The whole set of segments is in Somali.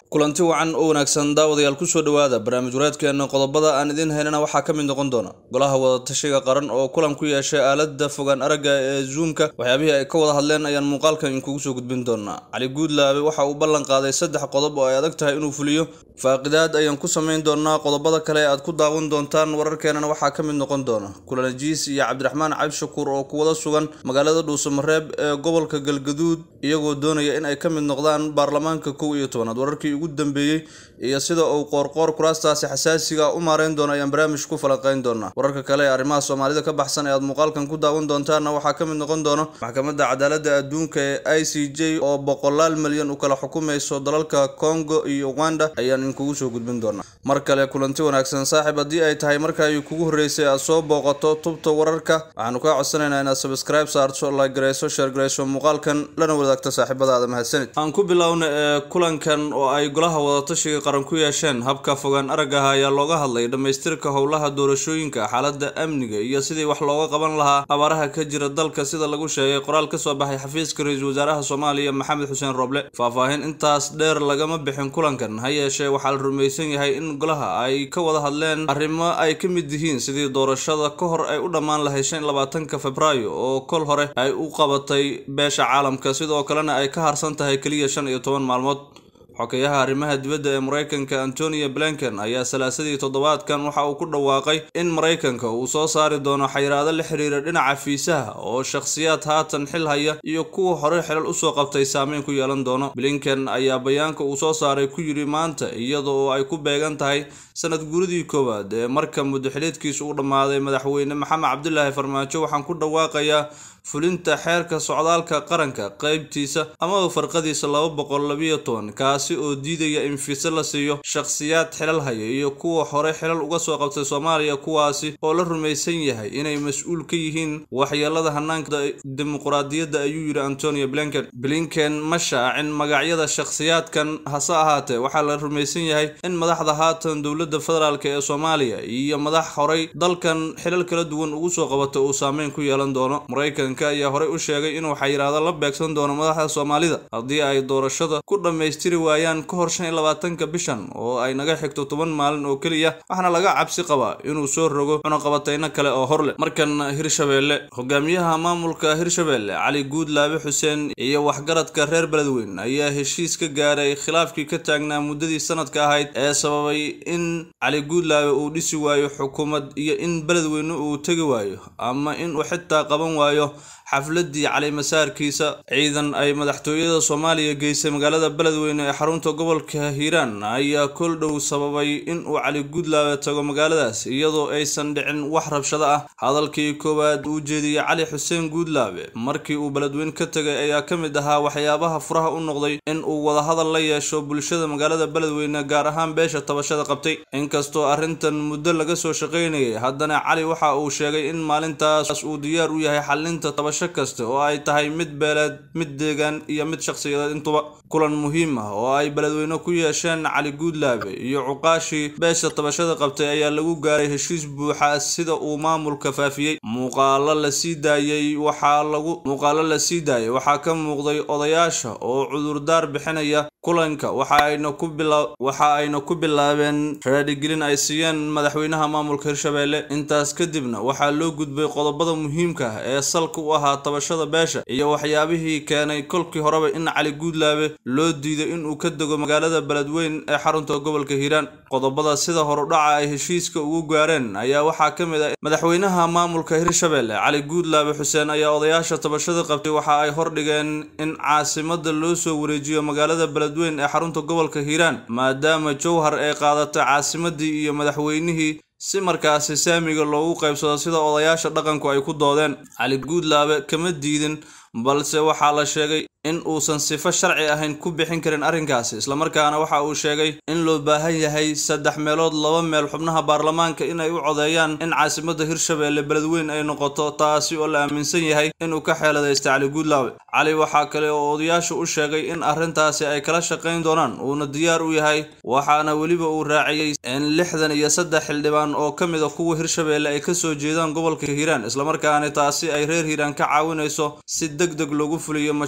kulanti wacan oo wanaagsan daawadayaal kusoo dhowaada barnaamij wareedkeena qodobada aan idiin haynana waxaa ka mid noqon doona golaha wadatashiga qaran oo kulan ku yeeshay aalada fogaan aragga ee zoomka waxyaabihii ay ka wada hadleen ayaan muuqaalkan inkugu soo gudbin doonaa cali guudlaabe waxa uu ballan qaaday saddex qodob oo ay adag tahay inuu fuliyo faaqidaad ayaan ku samayn doonaa qodobada kale ee aad ku daawan doontaan wararkeenana waxaa ka mid noqon doona kulanajiis iyo cabdiraxmaan cabdishakuur oo ku wada sugan magaalada dhuusamareeb ee gobolka galgaduud iyagoo doonaya in ay ka mid noqdaan baarlamaanka kow iyo tobanaad wararkii ugu dambeeyey iyo sida uu qoorqoor kuraastaasi xasaasiga u maareyn doono ayaan barnaamij ku falanqeyn doonaa wararka kale ee arrimaha soomaalida ka baxsan ee aad muuqaalkan ku daawan doontaanna waxaa ka mid noqon doona maxkamadda cadaaladda adduunka ee i c j oo boqolaal milyan u kala xukumayso dalalka congo iyo uganda ayaan inkugu soo gudbin doonaa mar kale kulanti wanaagsan saaxiib haddii ay tahay markaay kugu horreysay aad soo booqato tubta wararka waxaanu kaa codsanaynaa inaad subscribe saarto like garayso share garayso muuqaalkan lana wadaagto saaxiibadaada mahadsanid aan ku bilowna ee kulankan oo ay golaha wadatashiga qaran ku yeesheen habka fogaan aragaha ayaa looga hadlay dhammaystirka howlaha doorashooyinka xaalada amniga iyo sidii wax looga qaban lahaa abaaraha ka jira dalka sida lagu sheegay qoraal ka soo baxay xafiiska ra-iisul wasaaraha soomaaliya maxamed xuseen roble faahfaahin intaas dheer lagama bixin kulankan ha yeeshee waxaa la rumaysan yahay in golaha ay ka wada hadleen arrimo ay ka mid yihiin sidii doorashada ka hor ay u dhammaan lahayd shan labaatanka februaayo oo kol hore ay u qabatay beesha caalamka sidoo kalena ay ka harsan tahay keliya shan iyo toban maalmood xokeyaha arrimaha dibadda ee maraykanka antonio blinken ayaa salaasadii toddobaadkan waxa uu ku dhawaaqay in maraykanka uu soo saari doono xayiraado la xiriira dhinaca fiisaha oo shakhsiyaad haatan xil haya iyo kuwa hore xilal usoo qabtay saameyn ku yeelan doono blinken ayaa bayaanka uu soo saaray ku yidhi maanta iyada oo ay ku beegan tahay sanad guuridii koowaad ee marka muddaxileedkiisu u dhammaaday madaxweyne maxamed cabdilaahi farmaajo waxaan ku dhawaaqayaa fulinta xeerka socdaalka qaranka qeybtiisa amaba farqadiisa laba boqol labiyo toban kaasi oo diidaya in fiise la siiyo shakhsiyaad xilal haya iyo kuwa hore xilal uga soo qabtay soomaaliya kuwaasi oo la rumaysan yahay inay mas-uul ka yihiin waxyeelada hanaanka dimuquraadiyadda ayuu yidhi antonio blinken blinken ma shaacin magacyada shakhsiyaadkan hase ahaatee waxaa la rumaysan yahay in madaxda haatan dowladda federaalk ee soomaaliya iyo madax horey dalkan xilal kala duwan ugu soo qabata uu saameyn ku yeelan doono maraykan ayaa horey u sheegay inuu xayiraado la beegsan doono madaxda soomaalida haddii ay doorashada ku dhammaystiri waayaan ka hor shan iyo labaatanka bishan oo ay naga xigto toban maalin oo keliya waxaana laga cabsi qabaa inuu soo rogo cunaqabatayno kale oo hor leh markan hirshabeelle hogaamiyaha maamulka hirshabeelle cali guudlaabe xuseen iyo waxgaradka reer beledweyn ayaa heshiis ka gaaray khilaafkii ka taagnaa muddadii sanadka ahayd ee sababay in cali guudlaabe uu dhisi waayo xukuumad iyo in beledweyne uu tegi waayo ama inuu xitaa qaban waayo xafladii calimasaarkiisa ciidan ay madaxtooyada soomaaliya geysay magaalada beledweyne ee xarunta gobolka hiiraan ayaa kol dhow sababay in uu cali guudlaabe tago magaaladaas iyadoo aysan dhicin wax rabshado ah hadalkii koowaad uu jeediyey cali xuseen guudlaabe markii uu beledweyne ka tegay ayaa ka mid ahaa waxyaabaha furaha u noqday in uu wadahadal la yeesho bulshada magaalada beledweyne gaar ahaan beesha tabashada qabtay inkastoo arrintan muddo laga soo shaqaynayay haddana cali waxa uu sheegay in maalintaas uu diyaar u yahay xalinta tabasho kasta oo ay tahay mid beeleed mid deegaan iyo mid shakhsiyadeed intuba kulan muhiim ah oo ay beledweyne ku yeesheen cali guudlaabe iyo cuqaashii beesha tabashada qabtay ayaa lagu gaaray heshiis buuxa sida uu maamulka faafiyey muuqaalo la sii daayey waxaa lagu muuqaalo la sii daayay waxaa ka muuqday odayaasha oo cudurdaar bixinaya kulanka waxa ayna ku bila waxa ayna ku bilaabeen raadigelin ay siiyeen madaxweynaha maamulka hirshabeelle intaas kadibna waxaa loo gudbay qodobada muhiimka ah ee salka u ahaa tabashada beesha iyo waxyaabihii keenay kolkii horeba in cali guudlaabe loo diiday inuu ka dego magaalada beledweyn ee xarunta gobolka hiiraan qodobada sida horudhaca ay heshiiska ugu gaareen ayaa waxaa ka mid ah madaxweynaha maamulka hirshabeelle cali guudlaabe xuseen ayaa odayaasha tabashada qabtay waxa ay hordhigeen in caasimada loo soo wareejiyo magaalada beledweyn ee xarunta gobolka hiiraan maadaama jowhar ay qaadatay caasimadii iyo madaxweynihii si markaasi saamiga loogu qaybsado sida odayaasha dhaqanku ay ku doodeen cali guudlaabe kama diidin balse waxaa la sheegay in uusan sifo sharci ahayn ku bixin karin arrinkaasi islamarkaana waxa uu sheegay in loo baahan yahay saddex meelood laba meel xubnaha baarlamaanka inay u codeeyaan in caasimada hirshabeelle beledweyn ay noqoto taasi oo la aaminsan yahay inuu ka xeeladaysta cali guudlaabe cali waxaa kale oo odayaashu u sheegay in arrintaasi ay kala shaqayn doonaan uuna diyaar u yahay waxaana weliba uu raaciyey in lixdan iyo saddex xildhibaan oo ka mid a kuwa hirshabeelle ay kasoo jeedaan gobolka hiiraan islamarkaana taasi ay reer hiiraan ka caawinayso si deg deg loogu fuliyo mashruucan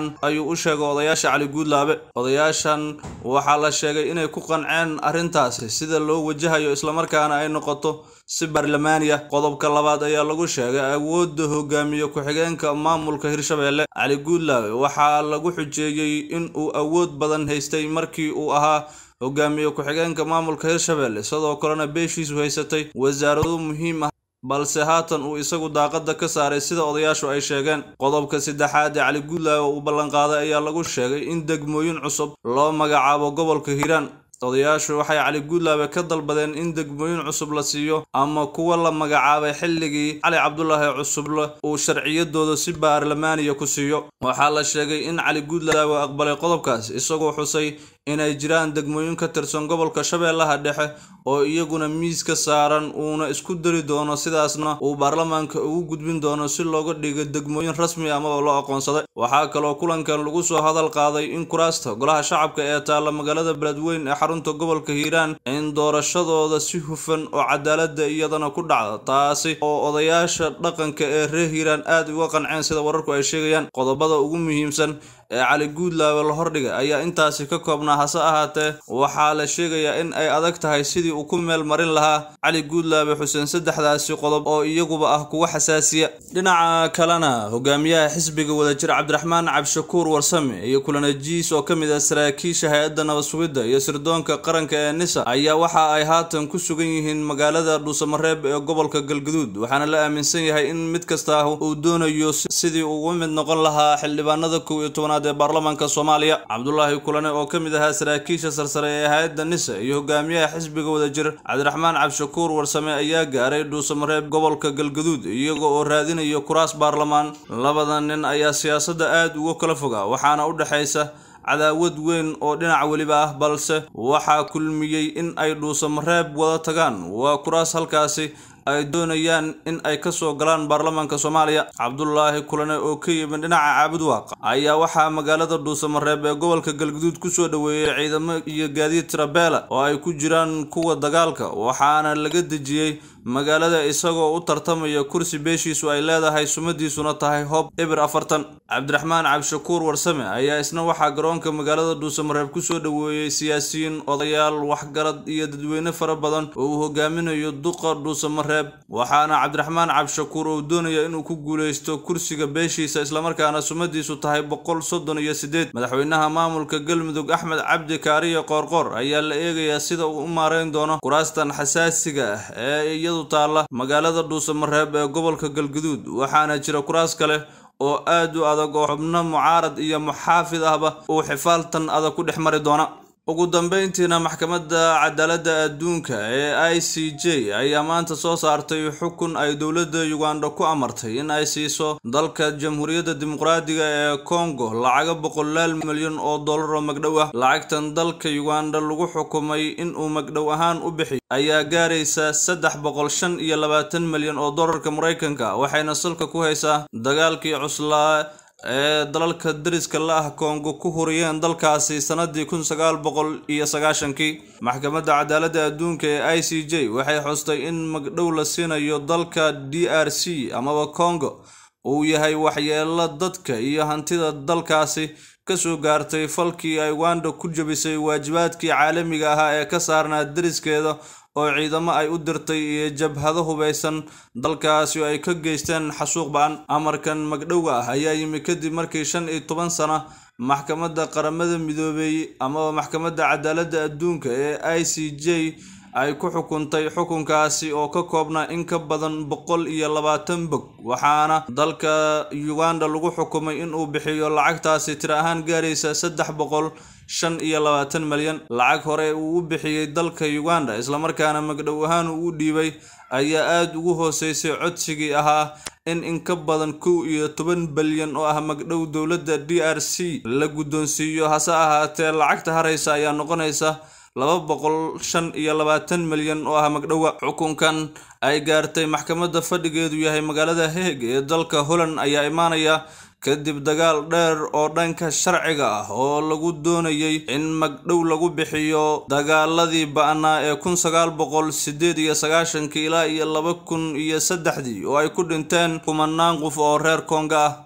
ayuu u sheegay odayaasha cali guudlaabe odayaashan waxaa la sheegay inay ku qanceen arrintaasi sida loo wajahayo islamarkaana ay noqoto si baarlamaaniya qodobka labaad ayaa lagu sheegay awoodda hogaamiye ku-xigeenka maamulka hirshabelle cali guudlaabe waxaa lagu xujeeyey in uu awood badan haystay markii uu ahaa hogaamiye ku-xigeenka maamulka hirshabelle sidoo kalena beeshiisu haysatay wasaarado muhiim ah balse haatan uu isagu daaqada ka saaray sida odayaashu ay sheegeen qodobka saddexaad ee cali guudlaabe uu ballanqaaday ayaa lagu sheegay in degmooyin cusub loo magacaabo gobolka hiiraan odayaashu waxay cali guudlaabe ka dalbadeen in degmooyin cusub la siiyo ama kuwa la magacaabay xilligii cali cabdulaahi cusuble uu sharciyadooda si baarlamaaniya ku siiyo waxaa la sheegay in cali guudlaabe aqbalay qodobkaas isagoo xusay inay jiraan degmooyin ka tirsan gobolka shabeellaha dhexe oo iyaguna miis ka saaran uuna isku dari doono sidaasna uu baarlamaanka ugu gudbin doono si looga dhigo degmooyin rasmi amaba loo aqoonsaday waxaa kaloo kulankan lagu soo hadal qaaday in kuraasta golaha shacabka ee taalla magaalada beledweyn ee xarunta gobolka hiiraan in doorashadooda si hufan oo cadaalada iyadana ku dhacda taasi oo odayaasha dhaqanka ee reer hiiraan aad uga qanceen sida wararku ay sheegayaan qodobada ugu muhiimsan ee cali guudlaabe la hordhigay ayaa intaasi ka koobnaa hase ahaatee waxaa la sheegayaa in ay adag tahay sidii uu ku meel marin lahaa cali guudlaabe xuseen saddexdaasi qodob oo iyaguba ah kuwa xasaasiya dhinaca kalena hogaamiyaha xisbiga wadajir cabdiraxmaan cabshakuur warsame iyo kulanajiis oo ka mid ah saraakiisha hay-adda nabad sugidda iyo sirdoonka qaranka ee nisa ayaa waxa ay haatan ku sugan yihiin magaalada dhuusamareeb ee gobolka galgaduud waxaana la aaminsan yahay in mid kasta uu doonayo sidii ugu mid noqon lahaa xildhibaanada kow iyo tobanaad ee baarlamaanka soomaaliya cabdulaahi kulane oo ka mid ahaa saraakiisha sarsare ee hay-adda nisa iyo hogaamiyaha xisbiga wadajir cabdiraxmaan cabshakuur warsame ayaa gaaray dhuusamareeb gobolka galgaduud iyaga oo raadinaya kuraas baarlamaan labada nin ayaa siyaasadda aad uga kala foga waxaana u dhexaysa cadaawad weyn oo dhinac weliba ah balse waxaa kulmiyey in ay dhuusamareeb wada tagaan waa kuraas halkaasi ay doonayaan in ay ka soo galaan baarlamaanka soomaaliya cabdulaahi kulane oo ka yimid dhinaca caabud waaqa ayaa waxaa magaalada dhuusamareeb ee gobolka galguduud kusoo dhoweeyey ciidamo iyo gaadiid tirabeela oo ay ku jiraan kuwa dagaalka waxaana laga dejiyey magaalada isagoo u tartamaya kursi beeshiisu ay leedahay sumadiisuna tahay hoob ebir afartan cabdiraxmaan cabshakuur warsame ayaa isna waxaa garoonka magaalada dhuusamareeb kusoo dhoweeyey siyaasiyiin odayaal waxgarad iyo dadweyne fara badan oo uu hogaaminayo duqa dhuusamareeb waxaana cabdiraxmaan cabshakuur uu doonaya inuu ku guuleysto kursiga beeshiisa islamarkaana sumadiisu tahay boqol soddon iyo sideed madaxweynaha maamulka galmudug axmed cabdi kaariye qoorqoor ayaa la eegayaa sida uu u maareyn doono kuraastan xasaasiga ah ee iyadu taalla magaalada dhuusamareeb ee gobolka galguduud waxaana jira kuraas kale oo aad u adag oo xubno mucaarad iyo muxaafid ahba uu xifaaltan adag ku dhex mari doona ugu dambeyntiina maxkamadda cadaaladda adduunka ee i c j ayaa maanta soo saartay xukun ay dowladda uganda ku amartay in ay siiso dalka jamhuuriyadda dimuqraadiga ee congo lacaga boqolaal milyan oo dollar oo magdhow ah lacagtan dalka uganda lagu xukumay inuu magdhow ahaan u bixiyo ayaa gaaraysa saddex boqol shan iyo labaatan milyan oo dollarka maraykanka waxayna salka ku haysaa dagaalkii cuslaa ee dalalka dariska la ah kongo ku huriyeen dalkaasi sanadii kun sagaal boqol iyo sagaashankii maxkamadda cadaaladda adduunka ee i c j waxay xustay in magdhow la siinayo dalka d r c amaba congo uu yahay waxyeelo dadka iyo hantida dalkaasi kasoo gaartay falkii ay uganda ku jabisay waajibaadkii caalamiga ahaa ee ka saarnaa dariskeeda oo ciidamo ay u dirtay iyo jabhado hubaysan dalkaasi oo ay ka geysteen xasuuq ba-an amarkan magdhowga ah ayaa yimi kadib markii shan iyo toban sana maxkamadda qaramada midoobey amaba maxkamadda cadaaladda adduunka ee i c j ay ku xukuntay xukunkaasi oo ka koobnaa in ka badan boqol iyo labaatan bog waxaana dalka uganda lagu xukumay inuu bixiyo lacagtaasi tiro ahaan gaaraysa saddex boqol shan iyo labaatan malyan lacag hore uu u bixiyey dalka uganda islamarkaana magdhow ahaan uu u dhiibay ayaa aada ugu hooseysay codsigii ahaa in in ka badan kow iyo toban balyan oo ah magdhow dowladda d r c la guddoonsiiyo hase ahaatee lacagta haraysa ayaa noqonaysa laba boqol shan iyo labaatan milyan oo ah magdhowa xukunkan ay gaartay maxkamadda fadhigeedu yahay magaalada heeg ee dalka holland ayaa imaanaya kadib dagaal dheer oo dhanka sharciga ah oo lagu doonayay in magdhow lagu bixiyo dagaaladii ba-naa ee kun sagaal boqol sideed iyo sagaashankii ilaa iyo laba kun iyo saddexdii oo ay ku dhinteen kumanaan qof oo reer konga ah